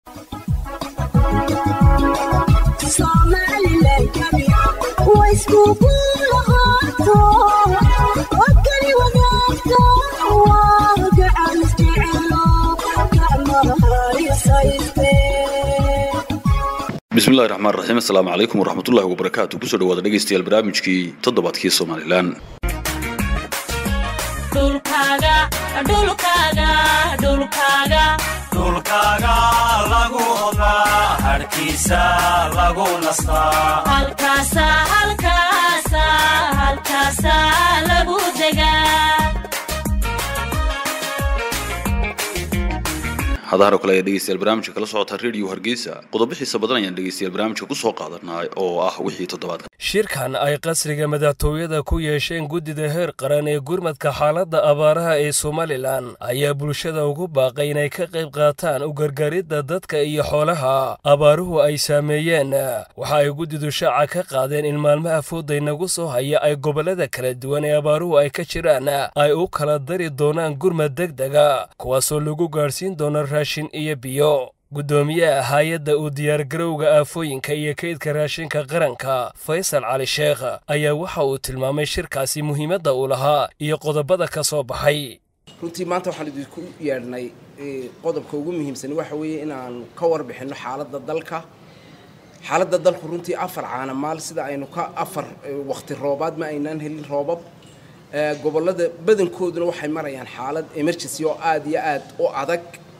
bismillahi raxmaan raxiim assalaamu calaykum waraxmatullahi wabarakaatu kusoo dhawaada dhegaystayaal barnaamijkii toddobaadkii somalilan dhulkaaga lagu odaa harkiisa lagu nastaa hadahan oo kale ayaa dhegeystayaal barnaamijka kala socota radio hargeysa qodobo xiisa badan ayaan dhegeystayaal barnaamijka kusoo qaadanaa oo ah wixii toddobaadka shirkan ay qasriga madaxtooyada ku yeesheen guddida heer qaran ee gurmadka xaaladda abaaraha ee somalilan ayaa bulshada ugu baaqay inay ka qayb qaataan u gargaaridda dadka iyo xoolaha abaaruhu ay saameeyeen waxa ay guddidu shaaca ka qaadeen in maalmaha fooday nagu soo haya ay gobollada kala duwan ee abaaruhu ay ka jiraan ay u kala dari doonaan gurmad degdega kuwaasoo lagu gaadhsiin doono raashin iyo biyo guddoomiyaha hay-adda uu diyaargarowga aafooyinka iyo kaydka raashinka qaranka faysal cali sheekh ayaa waxa uu tilmaamay shirkaasi muhiimadda uu lahaa iyo qodobada ka soo baxay runtii maanta waxaan idinku yeedhnay qodobka ugu muhiimsani waxa weeye inaan ka warbixinno xaaladda dalka xaaladda dalku runtii afar caanamaal sida aynu ka afar waqti roobaad ma aynaan helin roobab gobollada badankooduna waxay marayaan xaalad emergency oo aada iyo aad u adag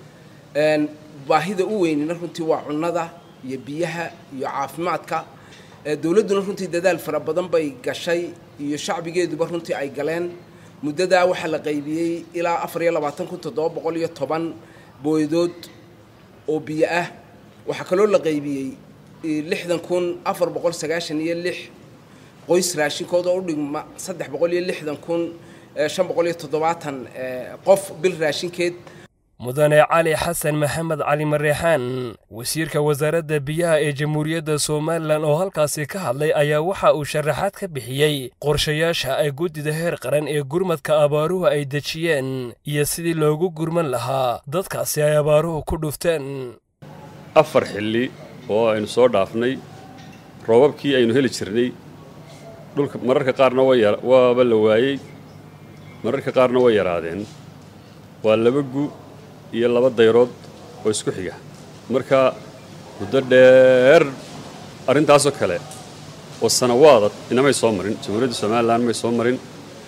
baahida u weynina runtii waa cunnada iyo biyaha iyo caafimaadka dowladduna runtii dadaal fara badan bay gashay iyo shacbigeeduba runtii ay galeen muddadaa waxaa la qaybiyey ilaa afar iyo labaatan kun toddoba boqol iyo toban booydood oo biyo ah waxaa kaloo la qaybiyey lixdan kun afar boqol sagaashan iyo lix qoys raashinkooda u dhigma saddex boqol iyo lixdan kun shan boqol iyo toddobaatan qof bil raashinkeed mudane cali xasan maxamed cali mareexaan wasiirka wasaaradda biyaha ee jamhuuriyadda somalilan oo halkaasi ka hadlay ayaa waxa uu sharaxaad ka bixiyey qorshayaasha ay guddida heer qaran ee gurmadka abaaruhu ay dejiyeen iyo sidii loogu gurman lahaa dadkaasi ay abaaruhu ku dhufteen afar xilli oo aynu soo dhaafnay roobabkii aynu heli jirnay dhulka mararka qaarna waaba la waayey mararka qaarna way yaraadeen waa laba gu iyo laba dayrood oo isku xiga marka muddo dheer arrintaasoo kale oo sanawaada inamay soo marin jamhuuriyadda somalilan may soo marin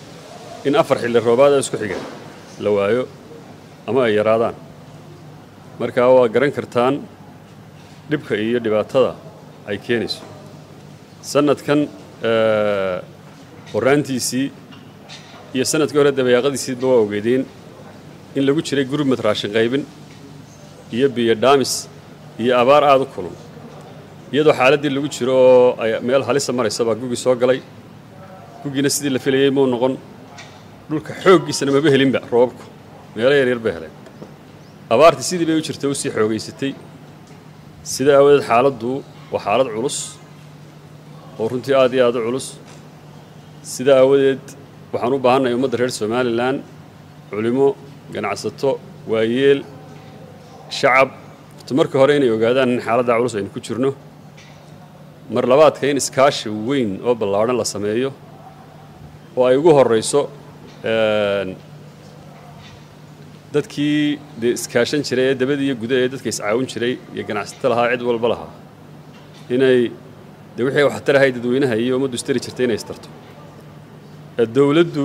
in afar xilli roobaada isku xiga la waayo ama ay yaraadaan marka waa garan kartaan dhibka iyo dhibaatada ay keenayso sannadkan horraantiisii iyo sannadkii hore dabayaaqadiisiidba waa ogeedeen in lagu jiray gurmad raashin qaybin iyo biyo dhaamis iyo abaar aada u kulun iyadoo xaaladdii lagu jiro oo ay meel halisa maraysa baa gugii soo galay gugiina sidii la filayey muu noqon dhulka xooggiisana maba helinba roobabku meelo yaryar bay heleen abaartii sidii bay u jirta u sii xoogaysatay sida aawadeed xaaladdu waa xaalad culus oo runtii aad iyo aad u culus sida aawadeed waxaan u baahannahay ummadda reer somalilan culimo ganacsato waayeel shacab horta marka hore inay ogaadaan in xaaladda culus aynu ku jirno mar labaadka in iskaashi weyn oo ballaadhan la sameeyo oo ay ugu horrayso dadkii dee iskaashan jiray ee dabada iyo guda ee dadka iscaawin jiray iyo ganacsato lahaa cid walba lahaa inay dee wixii waxtarahay dadweynaha iyo ummaddu istari jirtay inay istarto dowladdu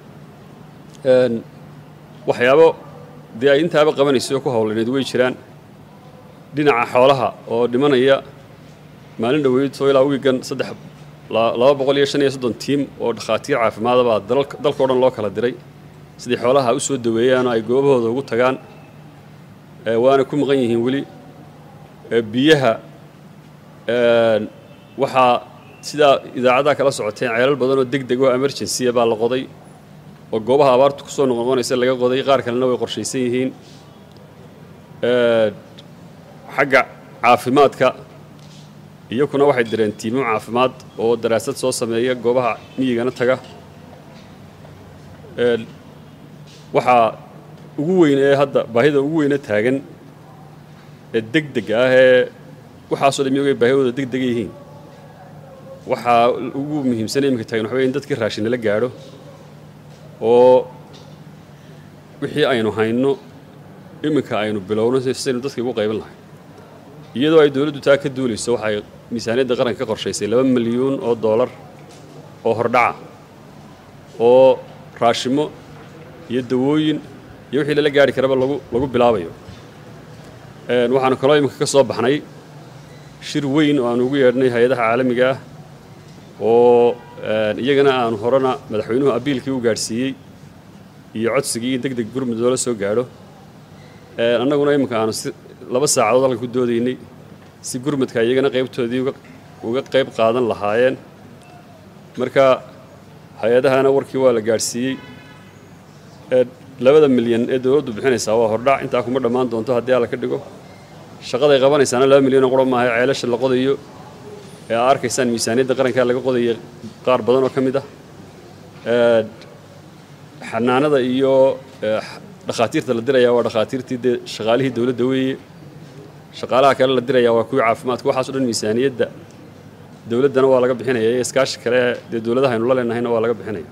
waxyaabo dee ay intaaba qabanayso oo ku howlaneed way jiraan dhinaca xoolaha oo dhimanaya maalin dhoweydoo ilaa wiigan saddex laba boqol iyo shan iyo soddon tiim oo dhakhaatiir caafimaadabaa dalkao dhan loo kala diray siday xoolaha u soo daweeyaan oo ay goobahooda ugu tagaan waana ku maqan yihiin weli biyaha waxaa sidaa idaacadaha kala socoteen ceelal badan oo deg deg oo emergency baa la qoday oo goobaha abaartu ku soo noqnoqonaysa laga qoday qaar kalena way qorshaysan yihiin xagga caafimaadka iyakuna waxay direen tiimo caafimaad oo daraasad soo sameeya goobaha miyigana taga waxaa ugu weyn ee hadda baahida ugu weyne taagan ee deg deg ah ee waxaasoo dhan iyagoo baahiyahooda deg dega yihiin waxaa ugu muhiimsanay iminka taagan waxa wey in dadkii raashin nala gaadho oo wixii aynu hayno iminka aynu bilowno sidaynu dadka ugu qayban lahay iyadoo ay dowladdu taa ka duulayso waxay miisaaniyadda qaranka ka qorshaysay laba milyuun oo doolar oo hordhaca oo raashimo iyo dawooyin iyo wixii lala gaari karaba lagu lagu bilaabayo waxaanu kaloo iminka ka soo baxnay shir weyn oo aanu ugu yeedhnay hay-adaha caalamiga ah oo iyagana aanu horena madaxweynuhu abiilkii u gaadhsiiyey iyo codsigii in deg deg gurmud loola soo gaadho annaguna iminka aanu si laba saacadood halka ku doodaynay si gurmadka iyagana qaybtoodii uga qayb qaadan lahaayeen marka hay-adahana warkii waa la gaadhsiiyey labada milyan ee dowladdu bixinaysaa waa hordhac intaa kuma dhammaan doonto haddii alla ka dhigo shaqaday qabanaysaana laba milyan oo qura maaha ceelasha la qodayo ee aa arkaysaan miisaaniyadda qarankaa laga qodaya qaar badan oo ka mid ah xanaanada iyo dhakhaatiirta la diraya waa dhakhaatiirtii dee shaqaalihii dowladda weeye shaqaalaha kale la diraya waa kuwii caafimaadka waxaaso dhan miisaaniyadda dowladdana waa laga bixinaya iyo iskaashi kale dee dowladaha aynu la leenahayna waa laga bixinaya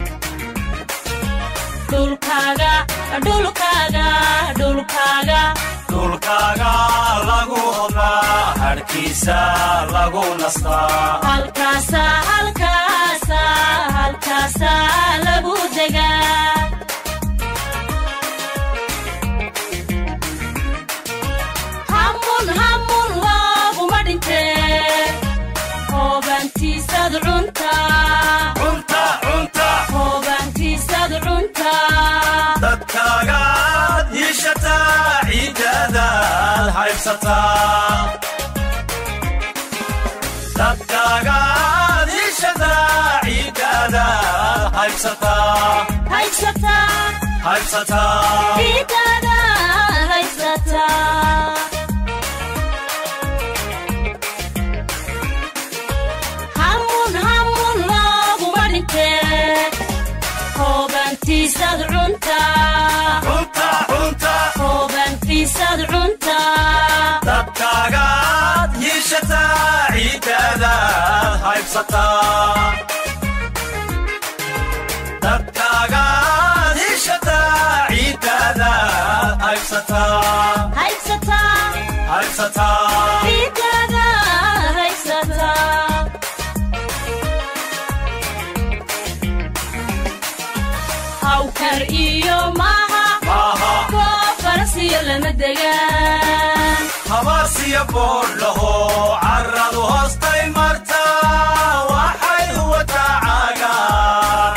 dhulkaaga lagu odaa hadhkiisa lagu nastaa cunta cunta dadkaagaad yiishataa ciidadaad haybsataa dadkaagaad yiishataa ciidadaad haybsataa haybsataa cunta cunta dadkaagaad yiishataa ciidadaad haybsataa dadkaagaad yiishataa ciidadaad haybsataa haybsataa hawkar iyo maaha maaha koob farasiyo lama degaan habaarsiya boodhaho carradu hoostay marta waxay wataa caagaan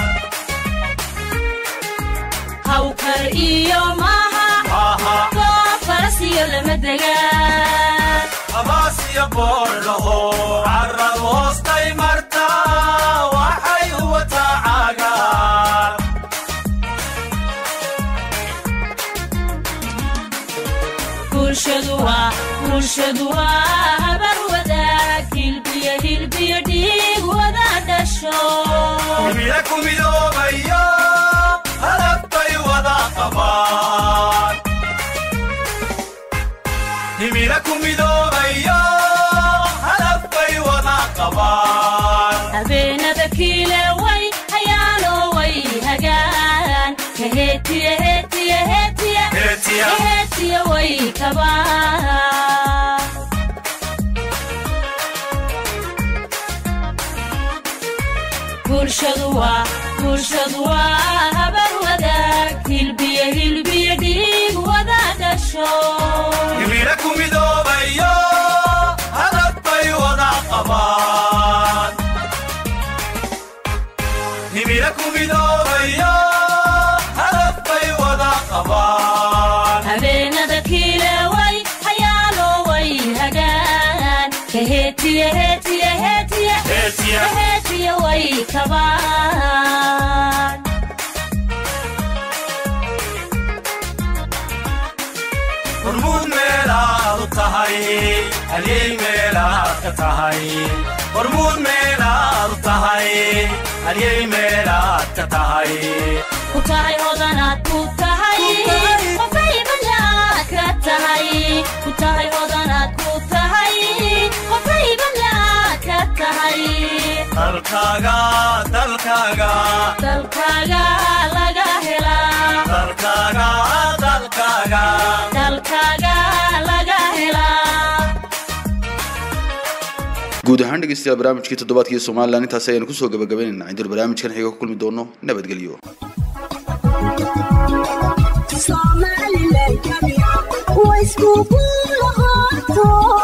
hawkar iyo maaha maaha koob farasiyo lama degaan habaarsiya boodhaho carradu hoostay marta waxay wataa caagaan bulshadu waa bulshadu waa habar wadaag hilbiyo hilbiyo dhiig wada dhasho himila ku midoobayo hadabbay wada qabaan himila ku midoobayo hadabbay wada qabaan habeenada kiile way hayaano way hagaan kaheetiya heetiya heetiya Heetiya. heetiya way kabaan bulshadu waa bulshadu waa habar wadaag hilbiyo hilbiyo dhiig wada dhasho himila ku midoobayo hadabbay wada qabaan himila ku midoobayo hadabbay wada qabaan habeenada kiile way hayaano way hagaan kaheetiya heetiya heetiya Heetiya. heetiya way kabaan hormuud meelaad u tahay halyey meelaad ka tahay hormuud meelaad u tahay halyey meelaad ka tahay ku tahay hodanaad ku tahay qofay ballaad ka tahay ku tahay hodanaad ku tahay qofaybanla ka tahay dalkaaga dalkaaga dalkaaga laga helaa dalkaaga dalkaaga dalkaaga laga helaa guud ahaan dhegeystayaal barnaamijkii toddobaadkii somalilan intaasi ayaynu kusoo gabagabaynaynaa intaanu barnaamijkan xiga ku kulmi doono nabadgelyo Somaliland, way iskugu lahaato